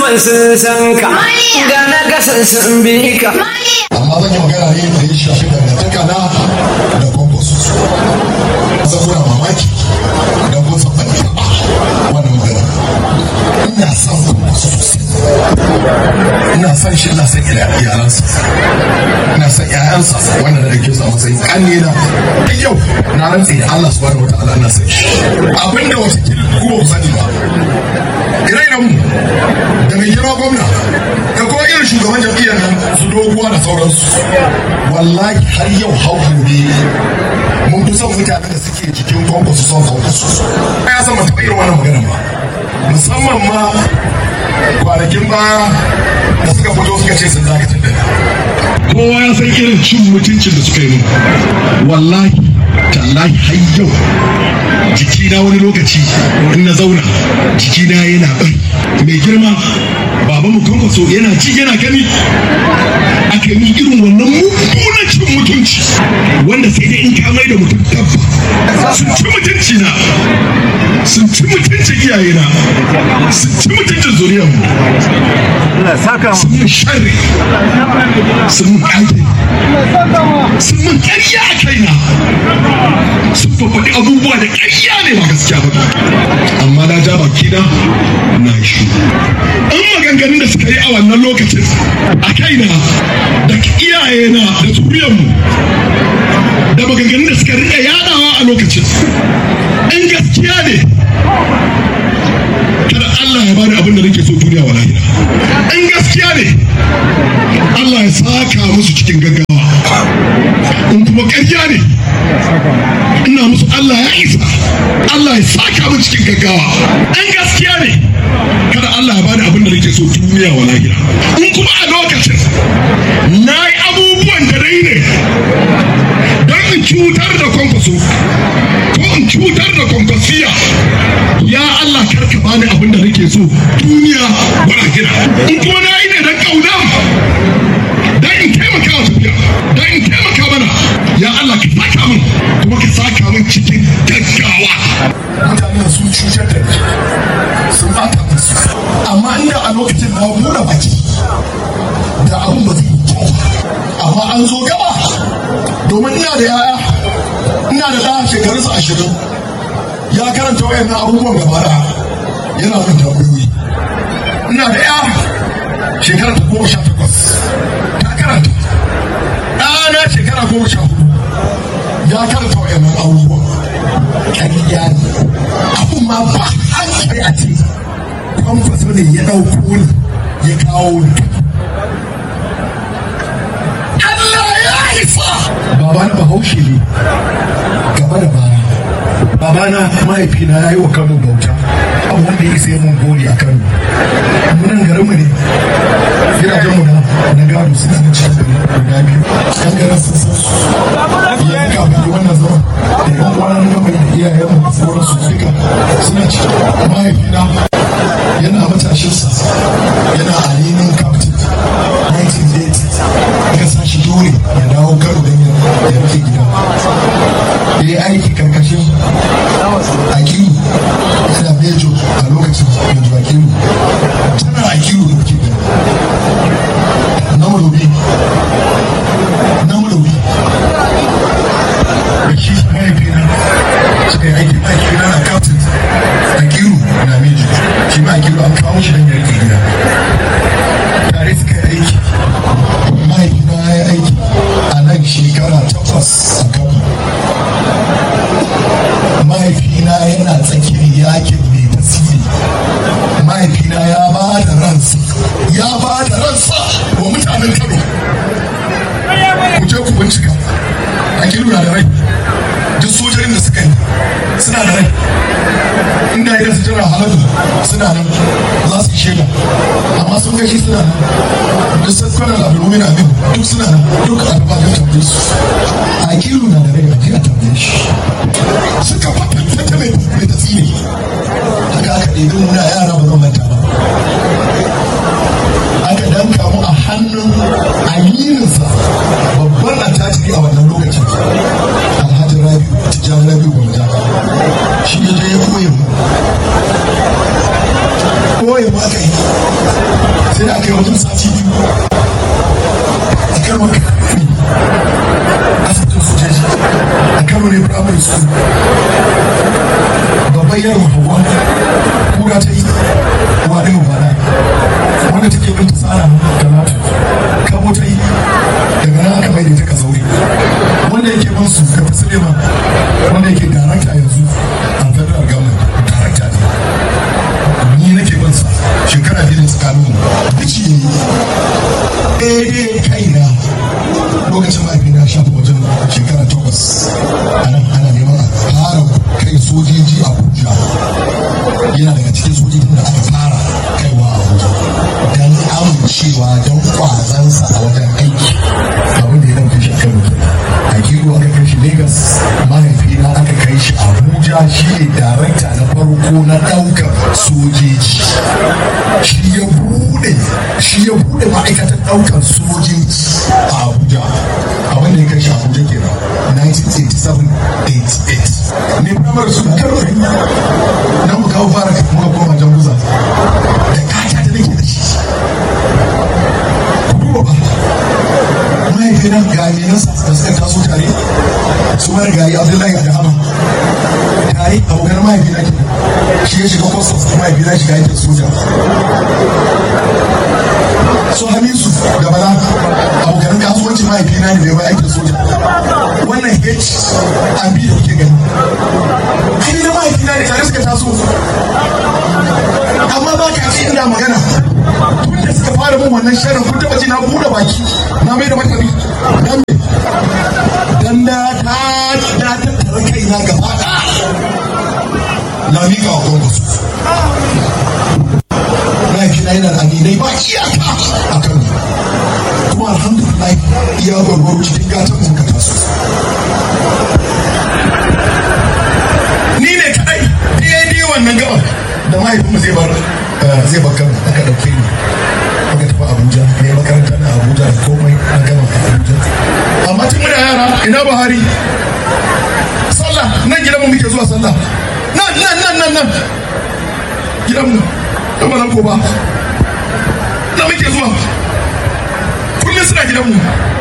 saman sun san ka ga na kasan sun bi ka amma zan yi magana ne da ya shafi dangantaka na da kwankwaso zan kuna mamaki da kun san ban taɓa wannan magana ina son kwankwaso sosai ina son shi ina son iyalansa ina son ƴaƴansa wanda da dake su a matsayin ƙanne na da yau na rantse da Allah subhanahu wa ta'ala ina son shi abinda wata kila ku ba ku sani ba ire-iren mu da mai girma gwamna da kuma irin shugaban jam'iyyar nan su doguwa da sauransu wallahi har yau hau gobe mun fi son mutanen da suke jikin kwankwaso son kwankwaso ya san mata irin wannan magana ba musamman ma kwanakin baya da suka fito suka ce sun dakatar da kowa ya san irin cin mutuncin da suka yi mun wallahi tallahi har yau jikina wani lokaci in na zauna jikina yana bari mai girma baba mu kwankwaso yana ci yana gani aka yi irin wannan mummunan cin mutunci wanda sai dai in ka mai da mutum tabba sun ci mutunci na sun ci mutunci iyayena sun ci mutuncin zuriyar mu sun mun sharri sun mun ƙage sun mun ƙarya a kaina sun fafaɗi abubuwa da ƙarya ne ba gaskiya ba amma na ja baki na na shi an maganganun da suka yi a wannan lokacin a kaina da iyayena da zuriyarmu da maganganun da suka riƙa yadawa a lokacin in gaskiya ne kada Allah ya bani abin da nake so duniya wa lahira in gaskiya ne Allah ya saka musu cikin gaggawa in kuma ƙarya ne ina musu Allah ya isa Allah ya saka mu cikin gaggawa in gaskiya ne kada Allah ya bani abin da nake so duniya wa lahira in kuma a lokacin na yi abubuwan da dai ne don in cutar da kwankwaso ko in cutar da kwankwasiya ya Allah karka bani abin da nake so duniya wa lahira in kuma na yi ne don kauna don in taimaka wa tafiya don in taimaka mana ya Allah ka saka min kuma ka saka min cikin gaggawa mutanen sun cutar da sun bata musu amma inda a lokacin na buɗe baki da abun ba zai kyau amma an zo gaba domin ina da yaya ina da ɗaya shekarunsa ashirin ya karanta wayannan abubuwan gaba ɗaya yana mun tambayoyi ina da ya shekara ta goma sha takwas ta karanta ɗana shekara goma sha hudu ya karanta wayannan abubuwan ƙarya ne abun ma ba hankali a ce kwamfasa ne ya ɗauko ni ya kawo ni Allah ya isa babana bahaushe ne gaba da baya babana mahaifina ya yi wa kano bauta abu wanda ya sai mun gori a kano munan garinmu ne gidajenmu na na gado suna na cikin gari guda biyu yan garin sun san su yanzu kafin yi wannan zaman da yan kwana na gaba da iyayenmu da sauransu duka suna cikin mahaifina yana matashinsa yana alinin captain 1980 aka sa shi dole ya dawo karo don ya rike gida ya yi aiki karkashin akiru yana mejo a lokacin mejo akiru tana akiru da kuke gani na madobi na madobi da shi mahaifina suka yi aiki mahaifina na captain akiru na mejo shi ma akiru an kawo shi don ya rike gida tare suka yi aiki mahaifina ya yi aiki a nan shekara takwas a gaba mahaifina yana tsakiyar yakin mai tasiri mahaifina ya ba da ransa ya ba da ransa wa mutanen kano ku je ku bincika a na da rai duk sojojin da suka yi suna da rai inda ya su jira halatu suna nan za su yi shaida amma sun gashi suna nan duk sun kwana labaru yana bin duk suna nan duk a gaba da tambaye su a kiru na da rai a jiya tambaye shi suka fata ta mai mai tasiri haka aka ɗebi muna yara ba zan manta ba aka danka mu a hannun amininsa babban attajiri a wannan lokacin alhaji rabi tijjani rabi gwamnati shi ya je ya koya mu koya mu aka yi sai da aka yi wajen sati biyu a kan wani asibitin sojoji a kano ne primary school babban yaro hawa kura ta yi wa ɗaya ba na wanda take bin ta tsara galata kabo ta yi daga nan aka maida ta ka zaure wanda yake bin su ga fasilima wanda yake darakta yanzu a federal government darakta ne ni nake bin sa shekara biyu da tsakanin bici ne daidai kaina lokacin mahaifina shafa wajen shekara takwas a nan ana neman a fara kai sojoji a abuja yana daga cikin sojojin da aka fara kaiwa a abuja don amincewa don kwazansa a wajen aiki abin da ya dauke shi kano a kiro aka kai shi lagos mahaifina aka kai shi abuja shi ne darakta na farko na daukar sojoji shi ya bude shi ya bude ma'aikatar daukar sojoji a abuja abin da ya kai shi abuja kenan 1987-88 ne primary su karo na mu kawo fara muka koma jan guza da kata da nake da shi ku duba ba mahaifina ga aminansa da suka taso tare su mara gari abdullahi da hama tare abokan mahaifina ke shi ya shiga kwastas mahaifina shiga yankin soja su hamisu da bala abokan kasuwanci mahaifina ne mai aikin soja wannan h abi da kuke gani ai na mahaifina ne tare suka taso amma ba ka ce ina magana tun da suka fara min wannan sharin kun taba ji na buɗe baki na mai da martani dan me dan da ta na tattara kaina gaba na miƙa wa gwamnati mahaifina yana da aminai ba iyaka a kan kuma alhamdulillah iya gwargwaro cikin gatan mun ka taso ni ne kadai daidai wannan gaban da mahaifinmu zai bar zai bar kano aka dauke ni aka tafi abuja ne makaranta na abuja da komai na gama a abuja amma tun muna yara ina buhari sallah nan gidanmu muke zuwa sallah nan nan nan nan nan gidanmu da ba ko ba da muke zuwa kullum suna gidanmu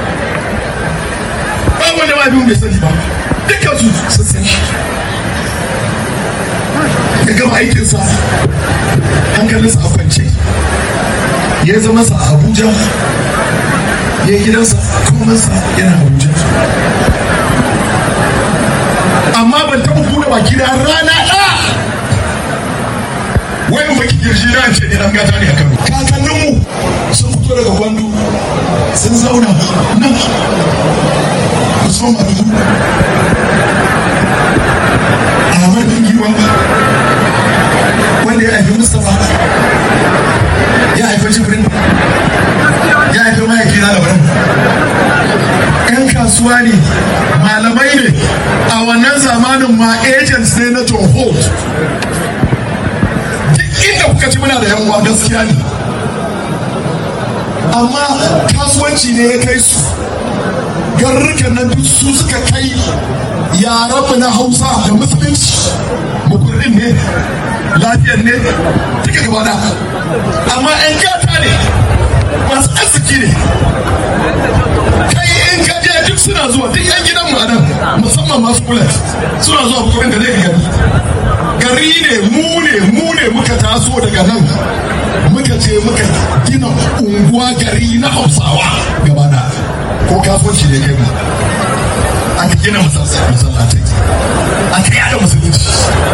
ba wanda ma bai sani ba dukkan su sun san shi ya gama aikinsa hankalinsa a kwance ya zama sa a abuja ya gidansa komansa yana abuja amma ban taɓa buɗe baki da rana ɗaya wai in baki girji na ce ne dan gata ne a kano kakanninmu sun fito daga gwandu sun zauna nan usman madugu ahmad bin giwa wanda ya haifi mustapha ya haifi jibrin ya haifi mahaifi na labaran yan kasuwa ne malamai ne a wannan zamanin ma agents ne na john holt inda kuka ci muna da yan uwa gaskiya ne amma kasuwanci ne ya kai su garurrukan nan duk su suka kai yaranmu na hausa da musulunci mukurrin ne lafiyar ne duka gaba da amma yan gata ne masu arziki ne kai in ka je duk suna zuwa duk yan gidan mu nan musamman masu kulat suna zuwa bukurin da zai gari gari ne mu ne mu ne muka taso daga nan muka je muka gina unguwa gari na hausawa gaba da ko kasuwanci ne kai mu aka gina masallatai aka yada musulunci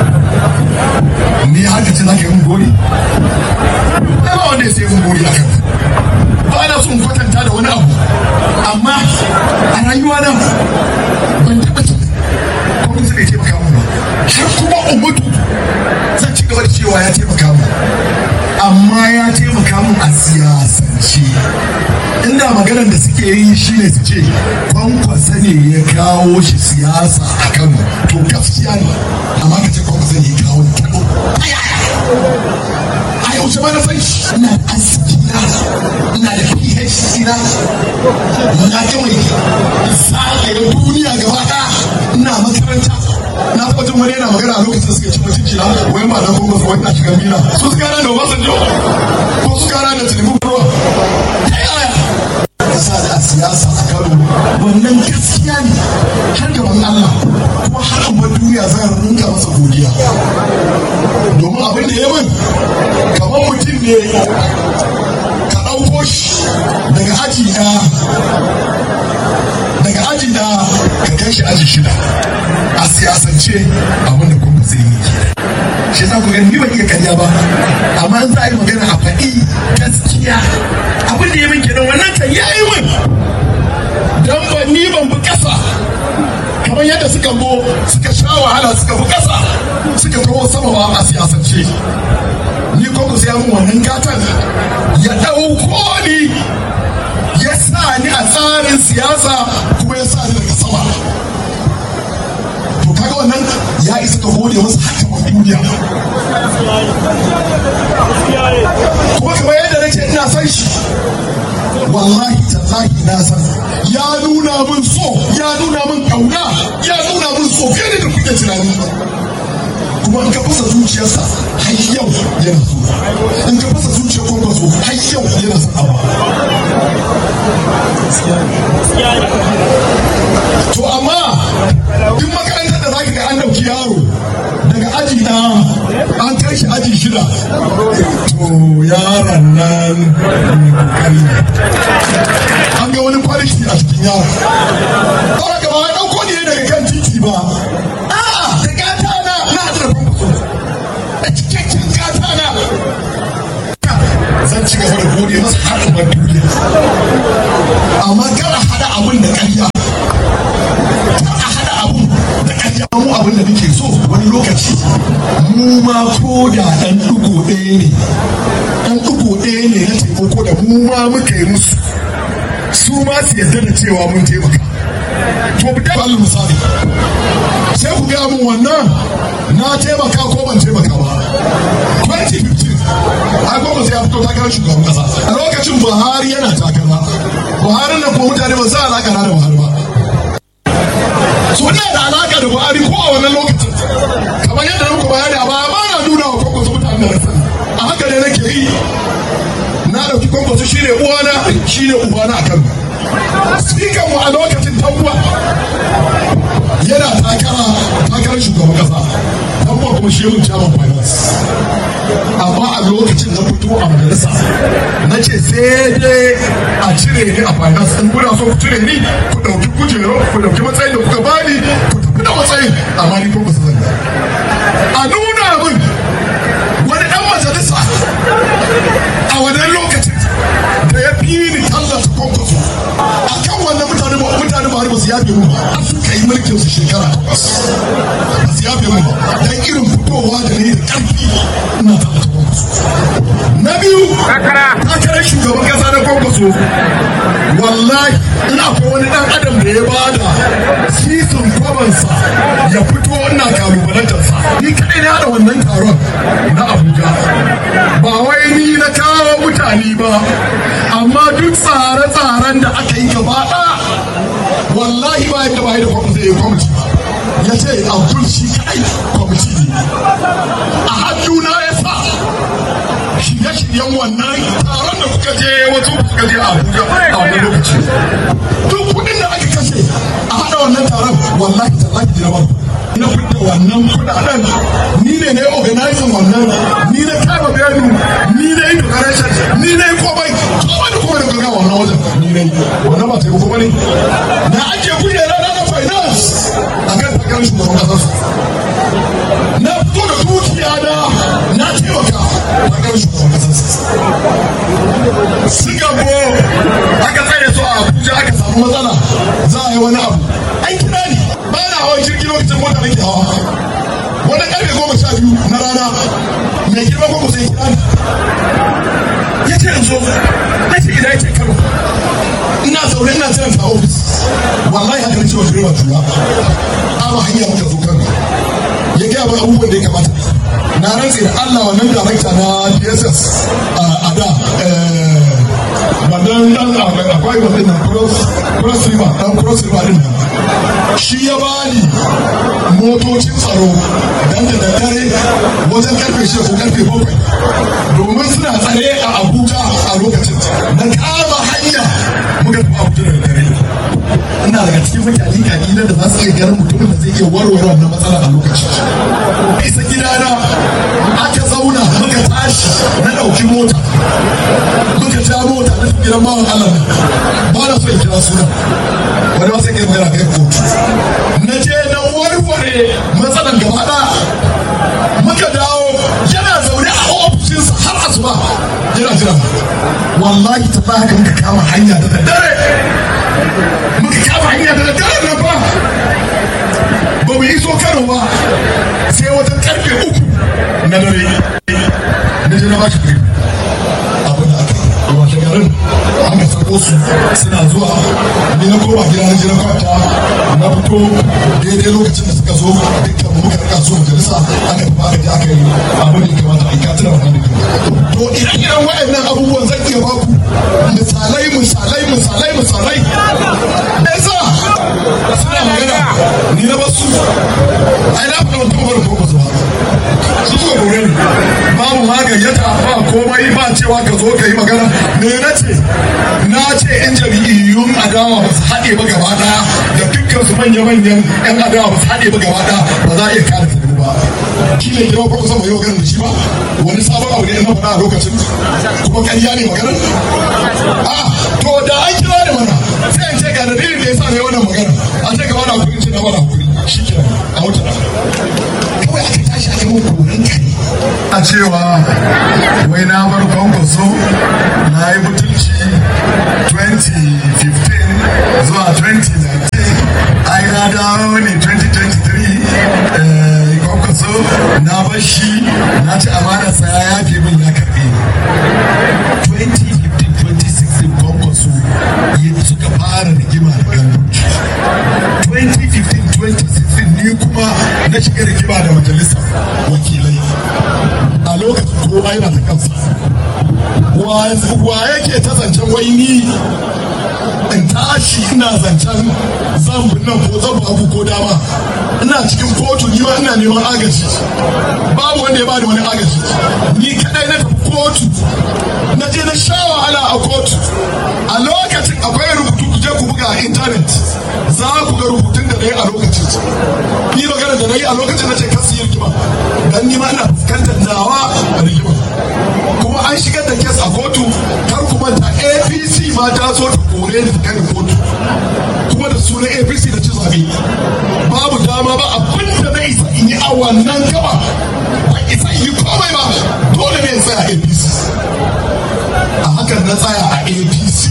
ni haka ce za ka yi mun gori ba wanda ya sai mun gori akan ba na son kwatanta da wani abu amma a rayuwa nan ban taɓa ce kuma zai taimaka mun ba har kuma umutu zan ci gaba da cewa ya taimaka mun amma ya taimaka mun a siyasance inda maganar da suke yi shine su ce kwankwasa ne ya kawo shi siyasa a kano to gaskiya ne amma ka ce kwankwasa ne ya kawo ni kano a yaushe ma na san shi ina da arziki na ina da phd na na kawai zagaye duniya gaba ɗaya ina makaranta na taɓa jin wani yana magana a lokacin da suka ci mutunci na wai ma na kuma wai na shiga mina su suka rana da wasan jo ko suka rana da tilibin ruwa ne ka ɗauko shi daga aji ɗaya daga aji ɗaya ka kai shi aji shida a siyasance abin da kuma zai yi shi za ku gani ni ban iya karya ba amma an za a yi magana a faɗi gaskiya abin da ya min kenan wannan kan ya yi min dan ba ni ban bi ƙasa kamar yadda suka bo suka sha wahala suka bi ƙasa suka kawo sama ba a siyasance ni koko sai mun wannan gatan ya ɗauko ni ya sa ni a tsarin siyasa kuma ya sa ni daga sama to kaga wannan ya isa ka gode masa haka wa duniya kuma kamar yadda nake ina san shi wallahi tallahi na san ya nuna min so ya nuna min kauna ya nuna min so fiye da kuke tunani kuma in ka fasa zuciyarsa har yau yana so in ka fasa zuciyar kwankwaso har yau yana son abu to amma duk makarantar da zaka ga an dauki yaro daga aji na an kai shi aji shida to yaron nan kokari an ga wani kwaliti a cikin yaron ba ga ba dauko ne daga kan titi ba a'a da gata na na da a cikakken gata na zan ci gaba da gode masa har ban duniya amma kar a hada abun da ƙarya kar a hada abun da ƙarya mu abin da nake so wani lokaci mu ma ko da ɗan ɗigo ɗaya ne ɗan ɗigo ɗaya ne na taimako da mu ma muka yi musu su ma su yarda da cewa mun taimaka to mu da balin misali sai ku gaya min wannan na taimaka ko ban taimaka ba 2015 ai gwamnati sai ya fito takarar shugaban kasa a lokacin buhari yana takara buhari na kuma mutane ba za a alaka da buhari ba so ina da alaka da buhari ko a wannan lokacin kamar yadda na muku bayani a baya ba na nuna wa kwankwaso mutane da sani a haka ne nake yi na ɗauki kwankwaso shi ne uwana shi ne ubana a kan speaker mu a lokacin tankuwa yana takara takarar shugaban kasa tankuwa kuma shi mun chairman finance amma a lokacin na fito a majalisa na ce sai dai a cire ni a finance in kuna so ku cire ni ku ɗauki kujero ku ɗauki matsayin da kuka bani ku tafi da matsayin amma ni kuma su zanga a nuna min wani ɗan majalisa a wannan lokacin da ya fi ni tallata kwankwaso a kan wannan mutane ba mutane ba ba su yafe mu ba suka yi mulkin su shekara takwas ba su yafe mu ba dan irin fitowa da ne da ƙarfi ina tallata kwankwaso na biyu takarar shugaban kasa na kwankwaso wallahi in akwai wani dan adam da ya bada sisin kwamansa ya fito ina kalubalantarsa ni kadai na da wannan taron na abuja ba wai ni na kawo mutane ba amma duk tsare-tsaren da aka yi gaba ɗaya wallahi ba yadda ba yi da kwamiti ya kwamiti ya ce abdul shi kadai kwamiti ne a hannuna ya sa shirye-shiryen wannan taron da kuka je wasu kuka je a Abuja a wani lokaci. Duk kuɗin da aka kashe a haɗa wannan taron wallahi tallahi jira ba. Na fita wannan kuɗaɗen ni ne na yi organizing wannan ni na kama benu ni na yi decoration ni na yi komai komai da komai da gaga wannan wajen ni na yi wannan ba taimako ba ne. Na ake kujera na na finance a kan takarar shugaban ƙasar su. Na fito da dukiya na na taimaka takarar shugaban ƙasar su. Suka bo aka tsaye su a Abuja aka samu matsala za a yi wani abu. An kira ni ba na hawan jirgin lokacin mota nake hawa. Wani ƙarfe goma sha biyu na rana mai girma ko sai kira ni. Ya ce in zo, na ce ina yake karo. Ina zaune ina jiran ta ofis. Wallahi haka nace wa direba tura. Ama hanya muka zo kan. Ya gaya mana abubuwan da ya kamata. Na rantse da Allah wannan darakta na DSS a da wannan dan akwai wannan nan cross cross river dan cross river din nan shi ya bani motocin tsaro dan da dare wajen karfe shida ko karfe bakwai domin suna tsare a abuja a lokacin na kama hanya muka tafi abuja da dare ina daga cikin mutane kalilan da za su iya ganin mutumin da zai iya warware wannan matsala a lokacin isa gidana aka zauna muka tashi tashi na ɗauki mota muka ja mota na gidan bawan Allah nan ba na so in kira suna wani wasu ke magana kai kotu na je na warware matsalan gaba ɗaya muka dawo yana zaune a ofishinsa har asuba yana jira wallahi ta ba haka muka kama hanya da daddare muka kama hanya da daddare nan ba ba mu iso kano ba sai wata karfe uku na dare na je na ba shi kuɗi abin da aka yi washe garin aka sako su suna zuwa ni na koma gida na je na kwanta na fito daidai lokacin da suka zo dukkan mu muka rika su majalisa aka tafi aka je aka yi abin da ya kamata a yi ka tuna wannan da to ire-iren waɗannan abubuwan zan iya baku misalai misalai misalai misalai yasa suna magana ni na basu ai na faɗa wata mabarin ko basu ba su suka kore ni babu ma gayyata ba komai ba cewa ka zo ka yi magana me na ce na ce yan jam'iyyun adawa ba su haɗe ba gaba ɗaya da dukkan su manya-manyan yan adawa ba su haɗe ba gaba ɗaya ba za a iya kare su ba shi ne kira ko kusa mai yau ganin da shi ba wani sabon abu ne na faɗa a lokacin kuma ƙarya ne maganar a to da an kira da mana sai in ce ga dalilin da ya sa ne wannan magana a ce gaba da hakuri ce na bada hakuri shi kenan a wuta kawai aka tashi aka mun koran kare a cewa wai na bar kwankwaso na yi butulci 2015 zuwa 2019 ai na dawo ne 2023 kwankwaso na bar shi na ci amanarsa ya yafe min ya karbe 2015-2016 kwankwaso suka fara rigima da ganduci 2015-2016 ni kuma na shiga rigima da majalisar wakilai a lokacin kowa yana da kansa wa yake ta zancen wai ni in tashi ina zancen zan nan ko zan babu ko dama ina cikin kotu ni ma ina neman agaji babu wanda ya bani wani agaji ni kadai na tafi kotu na je na sha wahala a kotu a lokacin akwai rubutu ku je ku buga a intanet za ku ga rubutun da na yi a lokacin ni magana da na yi a lokacin na ce kasu yi rigima dan ni ma ina fuskantar nawa rigima kuma an shigar da kes a kotu kar kuma ta apc ma ta so ta kore ni kan kotu kuma da sunan apc da ci zabe babu dama ba abin da na isa in yi a wannan gaba ba isa in yi komai ba dole ne in tsaya apc a hakan na tsaya a apc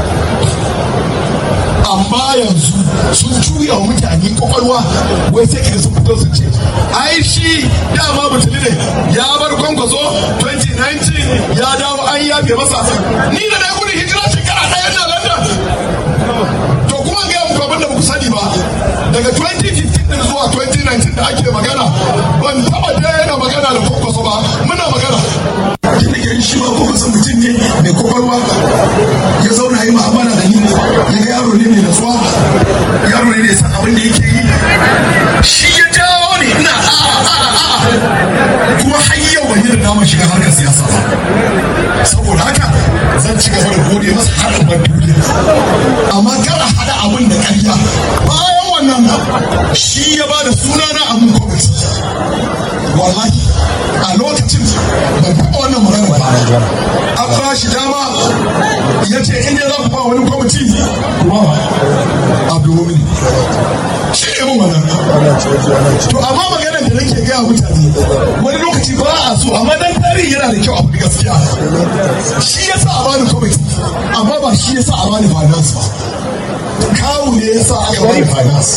amma yanzu sun juya wa mutane kwakwalwa wai sai ka sun fito su ce ai shi dama mutuli ne ya bar kwankwaso 2019 ya dawo an yafe masa ni da na gudun hijira shekara ɗaya na london to kuma ga muku abin da ba ku sani ba daga 2015 din zuwa 2019 da ake magana ban taba daina magana da kwankwaso ba muna magana tun da ke shi ma kwankwaso mutum ne mai kwakwalwa ya zauna yi ma'amala da ni ya ga yaro ne mai natsuwa yaro ne da san abin da yake yi shi ya jawo ne ina a a a kuma har yau ban yi da damar shiga harkar siyasa ba saboda haka zan ci gaba da gode masa har in bar duniya amma kar a hada abin da ƙarya bayan wannan shi ya ba da sunana a mun kwamiti wallahi a lokacin ban taɓa wannan magana ba an ba shi dama ya ce in ya za ku ba wani kwamiti kuma abdulmumin shi ne mun wannan to amma maganar da nake gaya mutane wani lokaci ba a so amma dan tarihi yana da kyau a faɗi gaskiya shi ya sa a bani kwamiti amma ba shi ya sa a bani finance ba kawu ne ya sa aka bani finance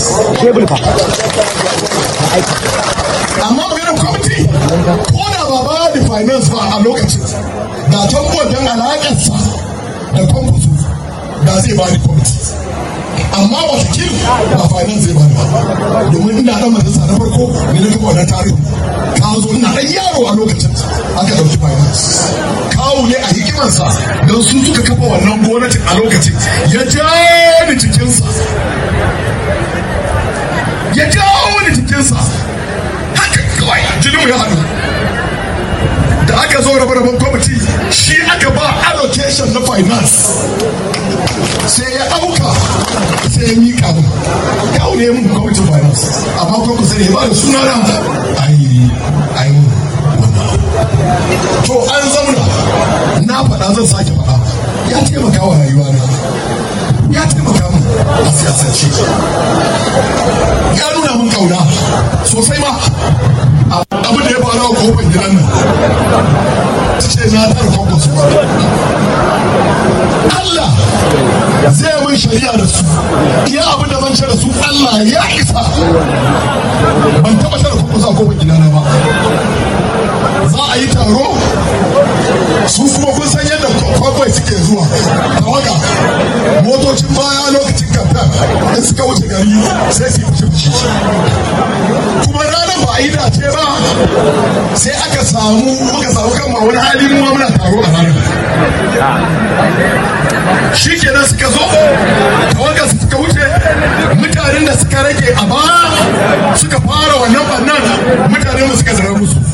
amma maganar kwamiti ko da ba ba da finance ba a lokacin da tambuwa don alaƙarsa da kwamfusu da zai ba da kwamiti amma watakil ba finance zai ba da domin ina dan majalisa na farko ne na duba wannan tarihi ka zo ina dan yaro a lokacin aka dauki finance kawo ne a hikimarsa don su suka kafa wannan gwamnatin a lokacin ya jawo ni cikinsa ya jawo ni cikinsa haka kawai jinin ya haɗu da aka zo rabe-raben kwamiti shi aka ba allocation na finance sai ya ɗauka sai ya miƙa mu kawo ne mun kwamitin finance amma kwamiti sai ya ba da suna na ai ai wannan to an zauna na faɗa zan sake faɗa ya taimaka wa rayuwa na ya taimaka min a siyasance ya nuna min kauna sosai ma abu da ya faru a kofar gidan nan ta ce na tara kwankwaso Allah zai mun shari'a da su iya abin da zan ce da su Allah ya isa ban taɓa tara kwankwaso a kofar gidana ba za a yi taro su kuma kun san yadda kwakwai suke zuwa tawaga motocin baya lokacin kamfen in suka wuce gari sai su yi fushi fushi kuma ranar ba a yi dace ba sai aka samu muka samu kan wani hali mu muna taro a ranar shi kenan suka zo tawaga suka wuce mutanen da suka rage a baya suka fara wannan bannan mutanen da suka zara musu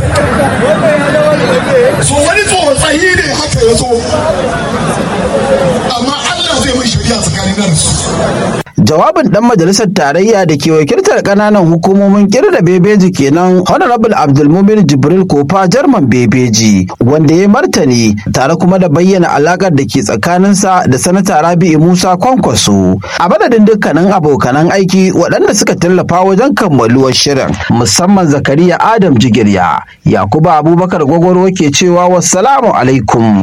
so wani tsotsayi ne haka ya zo amma Allah zai mai shari'a tsakanin da su jawabin dan majalisar tarayya da ke wakiltar kananan hukumomin kirda bebeji kenan honorable abdulmumin jibril kofa jarman bebeji wanda ya martani tare kuma da bayyana alakar da ke tsakaninsa da sanata rabi'u musa kwankwaso a madadin dukkanin abokanan aiki waɗanda suka tallafa wajen kammaluwar shirin musamman zakariya adam jigirya yakuba abubakar gwagwaro ke cewa wassalamu alaikum